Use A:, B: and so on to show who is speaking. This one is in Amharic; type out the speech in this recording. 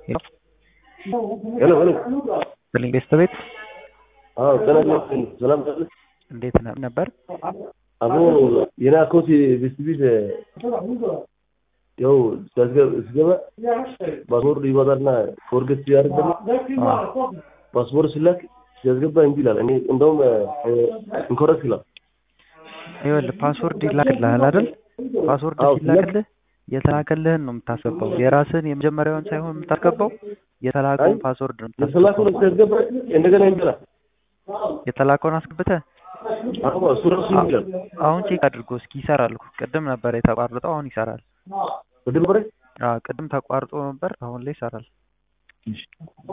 A: ሄሎ ሄሎ
B: ስልኝ ቤተሰቤት
A: አዎ ጤና ይስጥልኝ ሰላም ነህ
B: እንዴት ነ- ነበር?
A: አቦ የኔ አካውንት ቢስቢስ ያው ሲያስገ- ሲገባ ፓስወርድ ይወጣልና ፎርጌት ሲያደርግ ደግሞ ፓስወርድ ሲላክ ሲያስገባ እንጂ ይላል። እኔ እንደውም ኢንኮረክት ይላል።
B: ይኸውልህ ፓስወርድ ይላክልሃል አይደል? ፓስወርድ
A: አዎ፣
B: ሲላክልህ የተላከልህን ነው የምታስገባው። የራስህን የመጀመሪያውን ሳይሆን የምታስገባው የተላከውን
A: አይ፣
B: ፓስወርድ ነው
A: የተላከው
B: የምታስገባው።
A: ሲያስገባ እንደገና ይላል።
B: የተላከውን አስገብተህ
A: አዎ እሱ ራሱ ይላል።
B: አሁን ቼክ አድርጎ እስኪ ይሰራል እኮ። ቅድም ነበር የተቋረጠው፣ አሁን ይሰራል።
A: ወደ በረ
B: አዎ ቅድም ተቋርጦ ነበር፣ አሁን ላይ ይሰራል።